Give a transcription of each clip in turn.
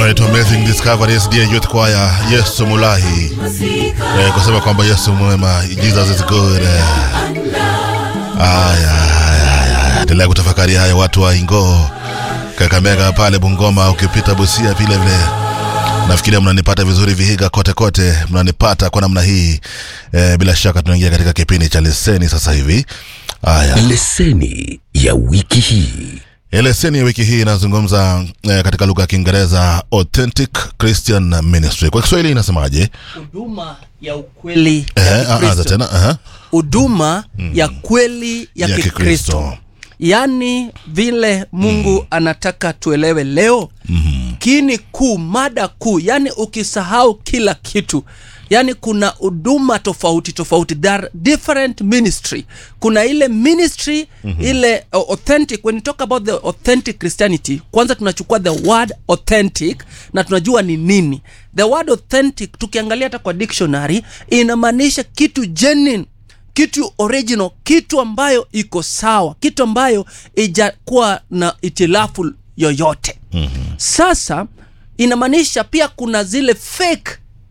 anaitwa Amazing Discovery SDA Youth Choir, Yesu Mulahi eh, kusema kwamba Yesu mwema, Jesus is good. Eh. Aya, aya, aya. Endelea kutafakari haya, watu wa Ingo, Kakamega pale Bungoma, ukipita Busia vile vile nafikiria mnanipata vizuri Vihiga kote kote, mnanipata kwa namna hii eh, bila shaka tunaingia katika kipindi cha leseni sasa hivi. Haya, leseni ya wiki hii leseni ya wiki hii inazungumza eh, katika lugha ya Kiingereza authentic Christian ministry. Kwa Kiswahili inasemaje? huduma ya ukweli Eh, ya ah, anza Kikristo. tena. Aha. huduma ya kweli ya, Ya Kikristo, Kikristo. yaani vile Mungu anataka tuelewe leo mm-hmm. kini kuu, mada kuu, yaani ukisahau kila kitu yaani kuna huduma tofauti tofauti there are different ministry kuna ile ministry mm-hmm. ile uh, authentic when you talk about the authentic christianity kwanza tunachukua the word authentic na tunajua ni nini the word authentic tukiangalia hata kwa dictionary inamaanisha kitu genuine kitu original kitu ambayo iko sawa kitu ambayo ijakuwa na itilafu yoyote mm-hmm. sasa inamaanisha pia kuna zile fake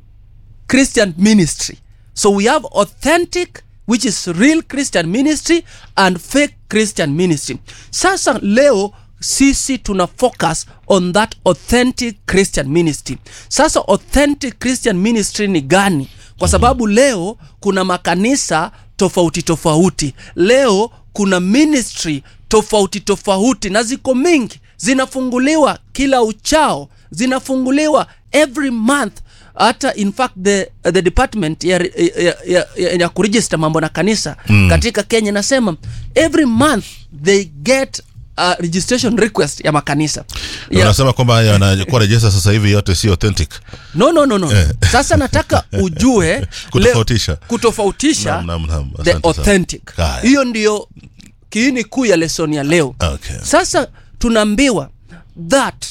christian ministry so we have authentic which is real christian ministry and fake christian ministry sasa leo sisi tuna focus on that authentic christian ministry sasa authentic christian ministry ni gani kwa sababu leo kuna makanisa tofauti tofauti leo kuna ministry tofauti tofauti na ziko mingi zinafunguliwa kila uchao zinafunguliwa every month hata in fact the, the department ya, ya, ya, ya, ya kuregister mambo na kanisa mm. katika kenya nasema every month they get a registration request ya makanisa Na ya, Unasema kwamba yanakuwa rejesa sasa hivi yote si authentic. no, no, no, no. sasa nataka ujue leo- Kutofautisha. kutofautisha Naam, naam, naam. the Asante sana. authentic Haya. hiyo ndio kiini kuu ya lesoni ya leo Okay. sasa tunaambiwa that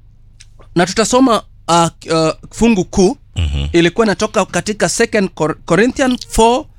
na tutasoma uh, uh, fungu kuu mm-hmm. ilikuwa inatoka katika 2 Cor- corinthian 4 uh,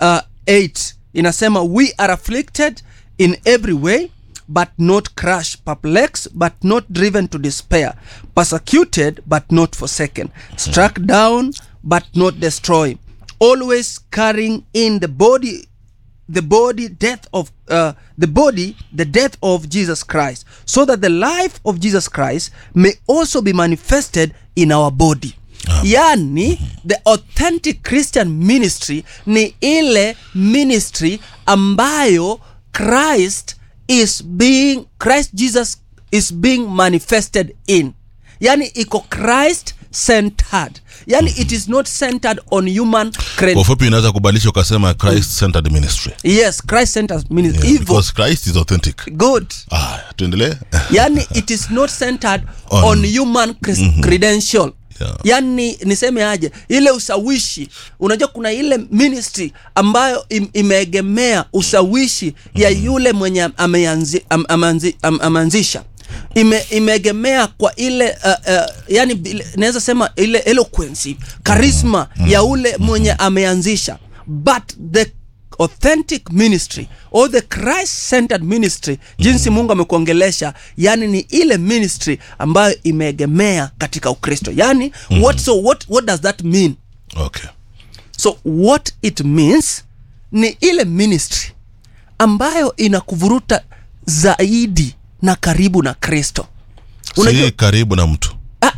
8 inasema we are afflicted in every way but not crushed perplexed but not driven to despair persecuted but not forsaken struck down but not destroyed always carrying in the body the body death of uh, the body the death of jesus christ so that the life of jesus christ may also be manifested in our body yani the authentic christian ministry ni ile ministry ambayo christ is being christ jesus is being manifested in yani iko christ centered yani it is not centered on human Kwa credit ufupi unaweza kubadilisha ukasema Christ centered ministry. yes christ centered ministry Yeah, hivyo because Christ is authentic. good Ah, tuendelee. yani it is not centered on, On- human cres- credential Yeah. yani niseme aje ile usawishi unajua kuna ile ministry ambayo im, imeegemea usawishi ya yule mwenye ameanzi, am, ameanzi, am, ameanzisha ime, imeegemea kwa ile uh, uh, yani bile- naweza sema ile eloquency charisma ya ule mwenye ameanzisha but the authentic ministry or the christ centered ministry jinsi mungu amekuongelesha yani ni ile ministry ambayo imeegemea katika ukristo yani mm-hmm. what, so what, what does that mean Okay. so what it means ni ile ministry ambayo inakuvuruta zaidi na karibu na kristo Unajua- Si karibu na mtu.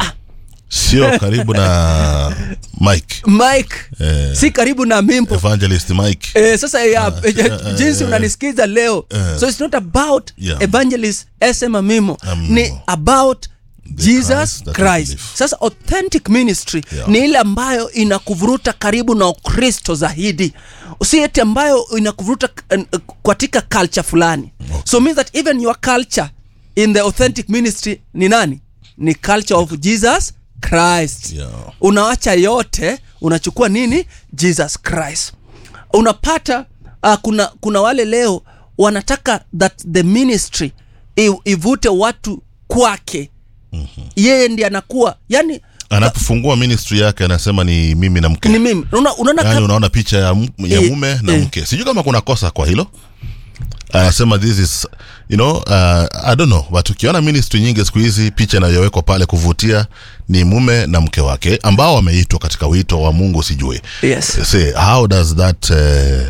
Sio karibu na Mike. mike Eh. si karibu na mimpo Evangelist Mike. Eh, sasa ya, jinsi unanisikiza leo eh. so it's not about Yeah. evangelist sm amimo Amimo. ni about jesus Christ that we christ believe. sasa authentic ministry Yeah. ni ile ambayo inakuvuruta karibu na ukristo zaidi si eti ambayo inakuvuruta eh, katika culture fulani so means that even your culture in the authentic ministry ni nani ni culture of jesus christ Yeah. unawacha yote unachukua nini jesus christ unapata uh, kuna kuna wale leo wanataka that the ministry i- ivute watu kwake mm-hmm. yeye ndi anakuwa yani Anapofungua ministry yake anasema ni mimi na mke. ni mimi Una- unaona Yaani kama- unaona picha ya, m- ya Eh, mume na eh. mke. Sijui kama kuna kosa kwa hilo. anasema this is you know uh, i don't know but ukiona ministry nyingi siku hizi picha inayowekwa pale kuvutia ni mume na mke wake ambao wameitwa katika wito wa mungu sijui Yes. say how does that uh,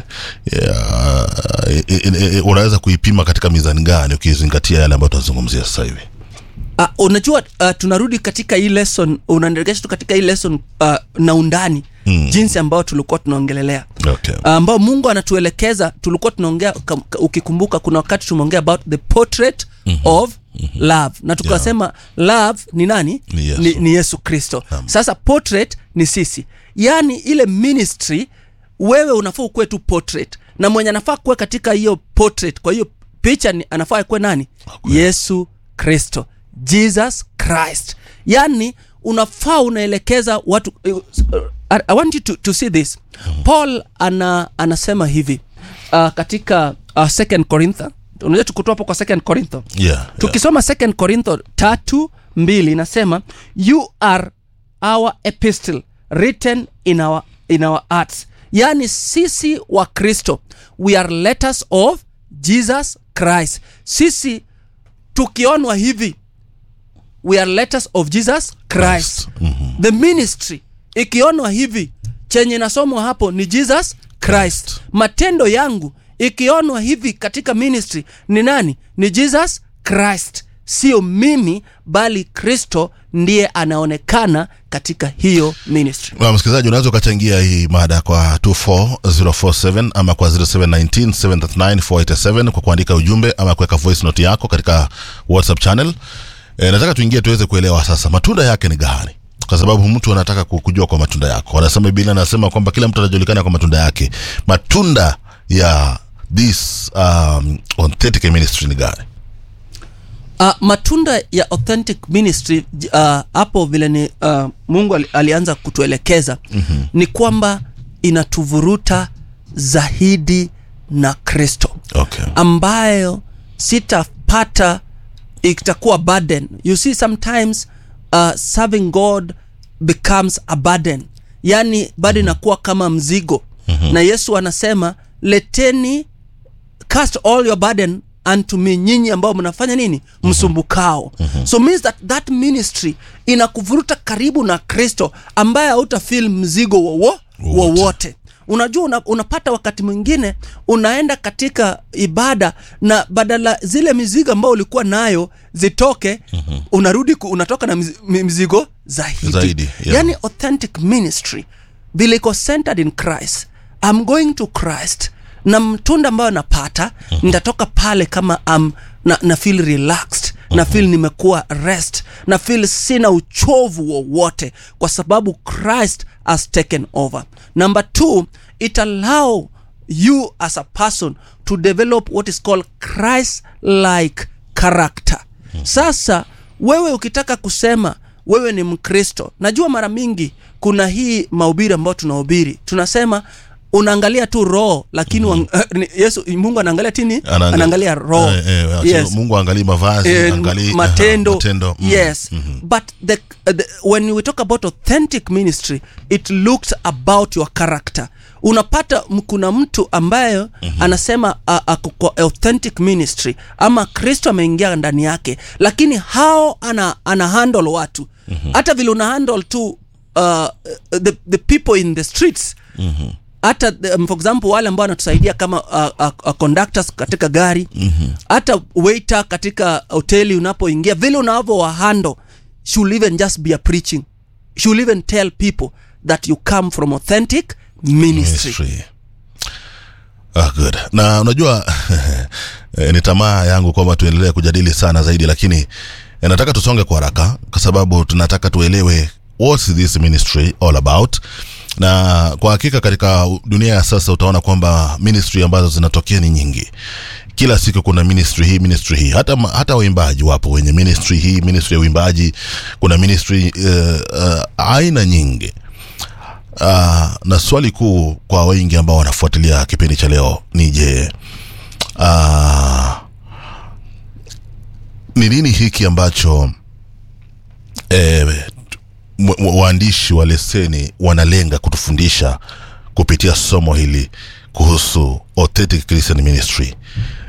yeah, i- i- i- unaweza kuipima katika mizani gani ukizingatia yale ambayo tunazungumzia sasa hivi Uh, unajua uh, tunarudi katika hii lesson unaendelea tu katika hii lesson uh, na undani mm. jinsi ambayo tulikuwa tunaongelelea okay. ambao mungu anatuelekeza tulikuwa tunaongea kam- ka- ukikumbuka kuna wakati tumeongea about the portrait mm-hmm. of mm-hmm. love na tukasema yeah. love ni nani Ni Yesu. ni, ni yesu kristo Naam. sasa portrait ni sisi yaani ile ministry wewe unafaa ukuwe tu portrait na mwenye anafaa kuwe katika hiyo portrait kwa hiyo picha ni, anafaa kuwe nani Okay. yesu kristo jesus christ yaani unafaa unaelekeza watu uh, I, I want you to, to see this paul ana, anasema hivi uh, katika uh, second corintho unajua tukutoa hapo kwa second corintho yeah, yeah. tukisoma second corintho tatu mbili inasema you are our epistle written in our, in our arts yaani sisi wa kristo we are letters of jesus christ sisi tukionwa hivi we are letters of jesus christ, Christ. Mhm. the ministry ikionwa hivi chenye nasomwa hapo ni jesus christ, Christ. matendo yangu ikionwa hivi katika ministry ni nani ni jesus christ sio mimi bali kristo ndiye anaonekana katika hiyo ministry Na msikilizaji unaweza ukachangia hii mada kwa 24047 ama kwa 0719739487 kwa kuandika ujumbe ama kuweka voice note yako katika whatsapp channel e, nataka tuingie tuweze kuelewa sasa matunda yake ni gani kwa sababu mtu anataka ku- kujua kwa matunda yako anasema biblia anasema kwamba kila mtu anajulikana kwa matunda yake matunda ya this um, authentic ministry ni gani uh, matunda ya authentic ministry j- uh, hapo vile ni uh, mungu ali, alianza kutuelekeza mm-hmm. ni kwamba inatuvuruta zaidi na kristo okay. ambayo sitapata itakuwa burden you see sometimes uh, serving god becomes a burden yani bado inakuwa kama mzigo mm-hmm. na yesu anasema leteni cast all your burden unto me nyinyi ambao mnafanya nini msumbukao mm-hmm. so means that that ministry inakuvuruta karibu na kristo ambaye hautafil mzigo wowo Wowote. wowote unajua una, unapata wakati mwingine unaenda katika ibada na badala zile mizigo ambayo ulikuwa nayo zitoke mm-hmm. unarudi ku, unatoka na mizi- mi- mizigo zaidi, Zaidi, yeah. yani authentic ministry vile iko centered in christ I'm going to christ na mtunda ambayo napata mm-hmm. nitatoka pale kama um, na, na feel relaxed mm-hmm. na feel nimekuwa rest na feel sina uchovu wowote kwa sababu christ has taken over number two it allow you as a person to develop what is called christ like character sasa wewe ukitaka kusema wewe ni mkristo najua mara mingi kuna hii mahubiri ambayo tunahubiri tunasema unaangalia tu roho lakini mm-hmm. yesu mungu anaangalia tini Anaangalia- anaangalia roho Eh, eh, yes. mungu angalii mavazi Eh, angalii aha, matendo, matendo. Mm. yes but the, the, when we talk about authentic ministry it looks about your character unapata m- kuna mtu ambayo mm-hmm. anasema uh, ako kwa authentic ministry ama kristo ameingia ndani yake lakini hao ana, ana handle watu mm-hmm. hata vile una handle tu uh, the, the people in the streets mm-hmm hata um, for example wale ambao wanatusaidia kama uh, uh, uh, conductors katika gari hata mm-hmm. waiter katika hoteli unapoingia vile unavyo wahando should even just be a preaching should even tell people that you come from authentic ministry, Ministry. Ah, good. na unajua eh, ni tamaa yangu kwamba tuendelee kujadili sana zaidi lakini eh, nataka tusonge kwa haraka kwa sababu tunataka tuelewe what's this ministry all about na kwa hakika katika dunia ya sasa utaona kwamba ministry ambazo zinatokea ni nyingi kila siku kuna ministry hii ministry hii hata, ma- hata waimbaji wapo wenye ministry hii ministry ya uimbaji kuna ministry uh, uh, aina nyingi uh, na swali kuu kwa wengi ambao wanafuatilia kipindi cha leo ni je uh, ni nini hiki ambacho eh, m- m- waandishi wa leseni wanalenga kutufundisha kupitia somo hili kuhusu authentic christian ministry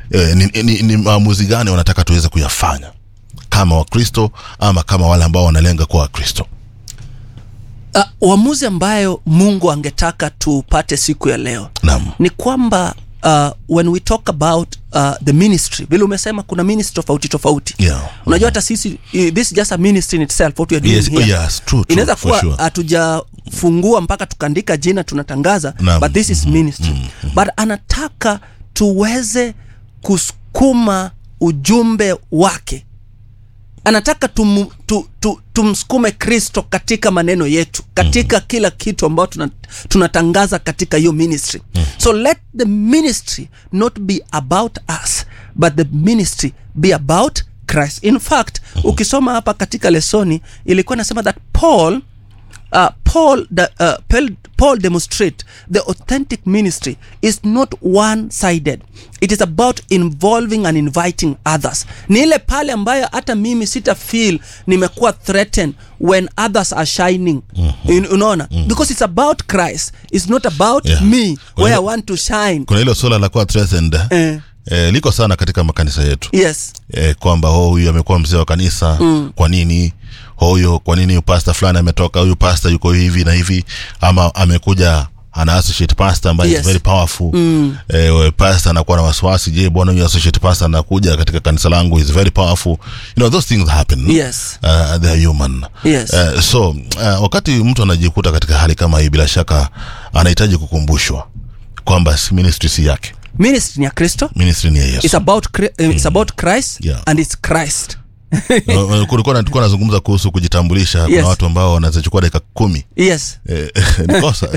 eh, ni, ni, ni maamuzi gani wanataka tuweze kuyafanya kama wakristo ama kama wale ambao wanalenga kuwa wakristo uh, uamuzi ambayo mungu angetaka tupate siku ya leo naam ni kwamba uh, when we talk about uh, the ministry vile umesema kuna ministry tofauti tofauti Yeah. unajua hata sisi eh, this is just a ministry in itself what we are doing Yes, here. yes, true, true, inaweza for kuwa sure. hatujafungua mpaka tukaandika jina tunatangaza Naam. but this is ministry but anataka tuweze kusukuma ujumbe wake anataka tum, tu, tu, tumsukume kristo katika maneno yetu katika mm. kila kitu ambayo tuna, tunatangaza katika hiyo ministry mm. so let the ministry not be about us but the ministry be about christ in fact mm. ukisoma hapa katika lesoni ilikuwa nasema that paul uh, Paul, the, uh, Paul, Paul demonstrate the authentic ministry is not one-sided. It is about involving and inviting others. Ni ile pale ambayo hata mimi sita feel nimekuwa threatened when others are shining. Mm-hmm. Unaona? Mm-hmm. Because it's about Christ. It's not about Yeah. me Kuna where I hilo- want to shine. kuna hilo suala la kuwa threatened Eh. eh, liko sana katika makanisa yetu Yes. eh, kwamba oh, huyu amekuwa mzee wa kanisa mm. kwa nini huyu kwa nini pasta fulani ametoka huyu pasta yuko hivi na hivi ama amekuja ana associate pastor ambaye Yes. is very powerful mm. eh, pastor anakuwa na wasiwasi je bwana huyu associate pastor anakuja katika kanisa langu is very powerful you know those things happen Yes. uh, they are human Yes. uh, so uh, wakati mtu anajikuta katika hali kama hii bila shaka anahitaji kukumbushwa kwamba si ministry si yake Ministry ni ya Kristo. ministry ni ya yesu It's about, Chri- uh, it's about Christ Yeah. and it's Christ. Uh, kulikuwa na- tulikuwa nazungumza kuhusu kujitambulisha Yes. kuna watu ambao wanaweza chukua dakika kumi Yes. Eh, ni kosa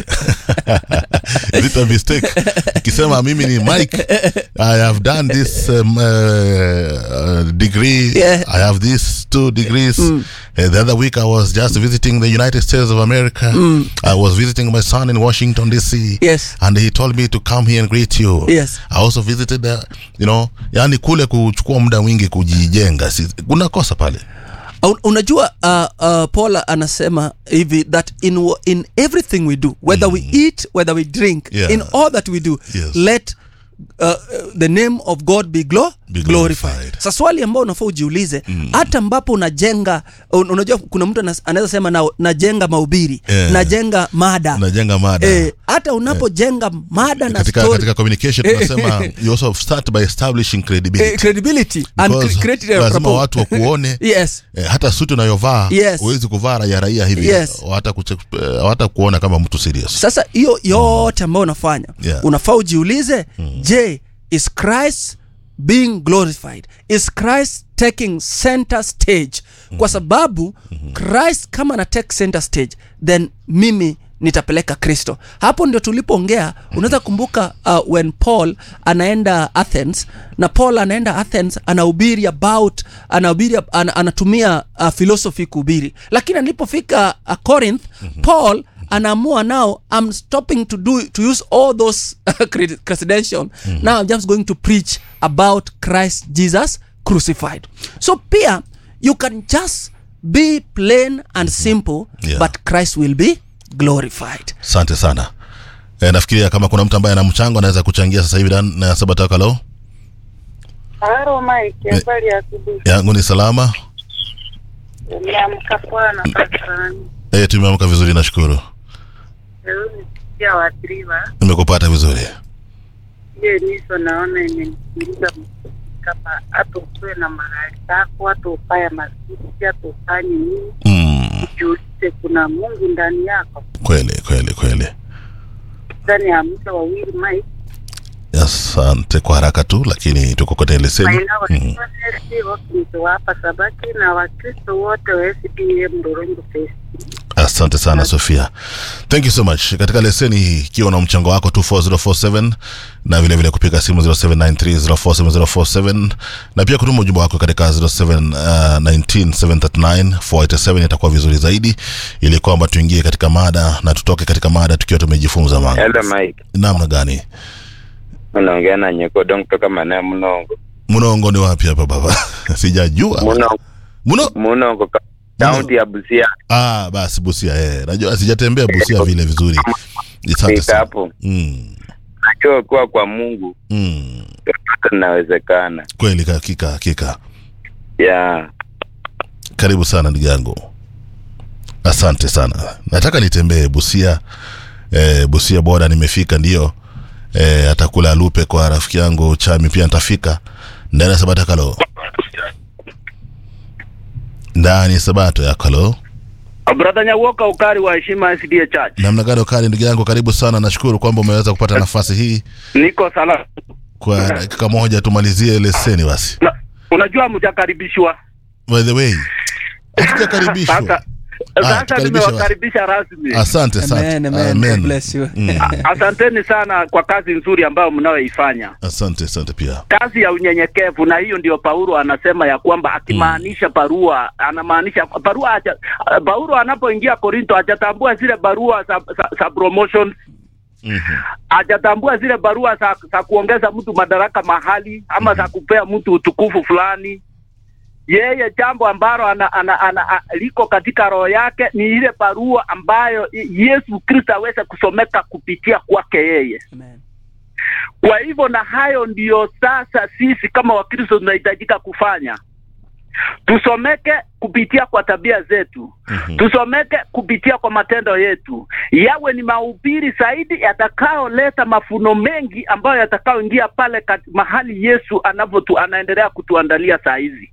Is it a mistake ukisema mimi ni mike i have done this um, uh, uh, degree Yeah. i have these two degrees uh, the other week i was just visiting the united states of america i was visiting my son in washington dc Yes. and he told me to come here and greet you Yes. i also visited the, you know yani kule kuchukua muda mwingi kujijenga si, kuna kosa pale Un- unajua uh, uh, paul anasema hivi that in, wa- in everything we do whether we eat whether we drink Yeah. in all that we do Yes. let uh, uh, the name of god be, glo- Be glorified glorified. sa swali ambao unafaa ujiulize hata ambapo unajenga un, unajua kuna mtu anas- anaweza sema na, najenga mahubiri Yeah. najenga mada unajenga mada Eh, hata unapojenga mada na katika, story, katika communication tunasema you also start by establishing credibility eh, credibility and Because cre- create a lazima rapport. watu wakuone yes eh, hata suti unayovaa Yes. huwezi kuvaa raia raia hivi Yes. hata kuche- eh, hata kuona kama mtu serious sasa hiyo yote ambayo unafanya Yeah. unafaa ujiulize je is christ being glorified is christ taking center stage kwa sababu christ kama ana take center stage then mimi nitapeleka kristo hapo ndio tulipoongea unaweza kumbuka uh, when paul anaenda athens na paul anaenda athens anahubiri about anahubiri an, anatumia uh, philosophy kuhubiri lakini alipofika uh, corinth paul anaamua now i'm stopping to do to use all those cred- credential now i'm just going to preach about christ jesus crucified so pia you can just be plain and simple Yeah. but christ will be glorified asante sana eh, nafikiria kama kuna mtu ambaye ana mchango anaweza kuchangia sasa hivi Dan- na sabatakalo Halo Mike, habari ya asubuhi. yangu ni salama Niamka poa na patrani. eh, tumeamka vizuri nashukuru Leo nisikia waathiriwa. nimekupata vizuri Hiyo niso naona imenisikiliza kama hata ukuwe na mahali pako, hata ufanye masisi, hata ufanye nini, mm, ujiulize kuna Mungu ndani yako. kweli kweli kweli Ndani ya mtu wawili Mike, asante kwa haraka tu lakini tuko kwenye leseni maina mm. wa Wakristo hapa Sabaki na Wakristo wote wa SDA Mdorongo Fest. asante sana sofia thank you so much katika leseni hii ikiwa na mchango wako 24047 na vile vile kupiga simu 0793047047 na pia kutuma ujumbe wako katika 0719739487 itakuwa vizuri zaidi ili kwamba tuingie katika mada na tutoke katika mada tukiwa tumejifunza mambo Hello Mike, namna gani unaongea na Nyekodong kutoka maeneo Mnongo. mnongo ni wapi hapa baba sijajua Mnongo, mno Mnongo ka- kaunti ya Busia. ah basi busia eh najua sijatembea busia vile vizuri asante Fika sana hapo. mm. najua kuwa kwa mungu mm. yote inawezekana kweli hakika hakika ya karibu sana ndugu yangu asante sana nataka nitembee busia e, busia boda nimefika ndio e, atakula lupe kwa rafiki yangu chami pia nitafika ndani ya sabato ya kalo ndani ya sabato ya kalo Brother Nyawoka ukari wa heshima SDA Church. namna gani ukali ndugu yangu karibu sana nashukuru kwamba umeweza kupata nafasi hii Niko salama. kwa dakika moja tumalizie leseni basi Na, unajua mjakaribishwa. by the way hatujakaribishwa Sasa Ah, sasa tukaribishe nimewakaribisha rasmi. asante sana Amen, amen. God bless you. Mm. Asanteni sana kwa kazi nzuri ambayo mnayoifanya. asante asante pia Kazi ya unyenyekevu, na hiyo ndio Paulo anasema ya kwamba akimaanisha barua, anamaanisha barua. Acha, Paulo anapoingia Korinto hajatambua zile barua za, za, za promotion Mhm. hajatambua zile barua za, za kuongeza mtu madaraka mahali ama za kupea mtu utukufu fulani. Yeye jambo ambalo ana, ana, ana, a, liko katika roho yake ni ile barua ambayo i- Yesu Kristo aweze kusomeka kupitia kwake yeye. Amen. Kwa hivyo na hayo ndiyo sasa sisi kama Wakristo tunahitajika kufanya, tusomeke kupitia kwa tabia zetu Mhm. tusomeke kupitia kwa matendo yetu, yawe ni mahubiri zaidi yatakaoleta mafuno mengi ambayo yatakaoingia pale kat, mahali Yesu anavyotu anaendelea kutuandalia saa hizi.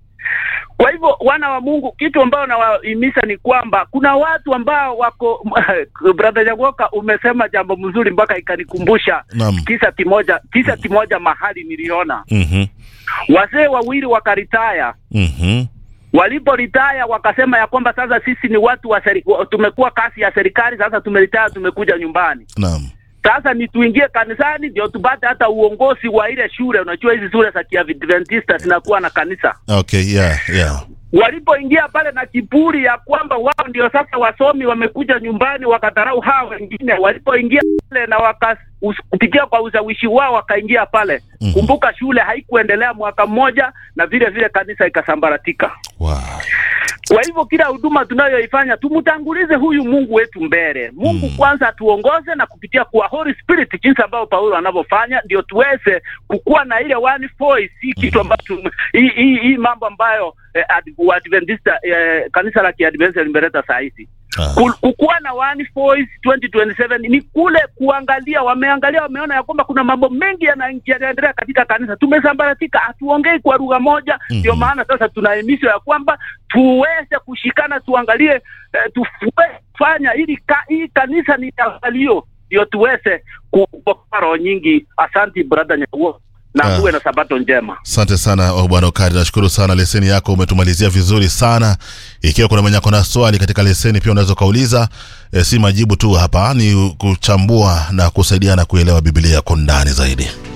Kwa hivyo wana wa Mungu, kitu ambayo nawahimiza ni kwamba kuna watu ambao wako brother Jagoka, umesema jambo mzuri mpaka ikanikumbusha Naam. kisa kimoja, kisa kimoja mahali niliona Mhm. wazee wawili wakaritaya Mhm. waliporitaya wakasema ya kwamba sasa sisi ni watu wa seri, wa- tumekuwa kasi ya serikali sasa tumeritaya tumekuja nyumbani Naam. sasa ni tuingie kanisani ndio tupate hata uongozi wa ile shule unajua hizi shule za kiadventista zinakuwa na kanisa Okay, yeah, yeah. walipoingia pale na kiburi ya kwamba wao ndio sasa wasomi wamekuja nyumbani wakadharau hawa wengine walipoingia pale na waka us- kupitia kwa ushawishi wao wakaingia pale Mhm. kumbuka shule haikuendelea mwaka mmoja na vile vile kanisa ikasambaratika Wow. kwa hivyo kila huduma tunayoifanya tumtangulize huyu Mungu wetu mbele. Mungu Mm. kwanza atuongoze na kupitia kwa Holy Spirit, jinsi ambavyo Paulo anavyofanya, ndio tuweze kukuwa na ile one voice. Hii kitu ambacho hii hii hii mambo ambayo eh, Ad- Waadventista eh, kanisa la Kiadventista limeleta saa hizi Ah. Ku- kukuwa na one voice 2027 ni kule kuangalia, wameangalia, wameona ya kwamba kuna mambo mengi yana- yanaendelea katika kanisa, tumesambaratika, hatuongei kwa lugha moja. Ndio Mhm. maana sasa tunahimizwa ya kwamba tuweze kushikana, tuangalie eh, tufanya ili ka, hii kanisa ni angalio, ndio tuweze kupokea roho nyingi. Asanti brother Nyakuo, na Ah. uwe na sabato njema. asante sana oh, bwana ukari nashukuru sana leseni yako umetumalizia vizuri sana ikiwa kuna mwenye ako na swali katika leseni pia unaweza ukauliza e, si majibu tu hapa ni kuchambua na kusaidiana kuelewa biblia kwa ndani zaidi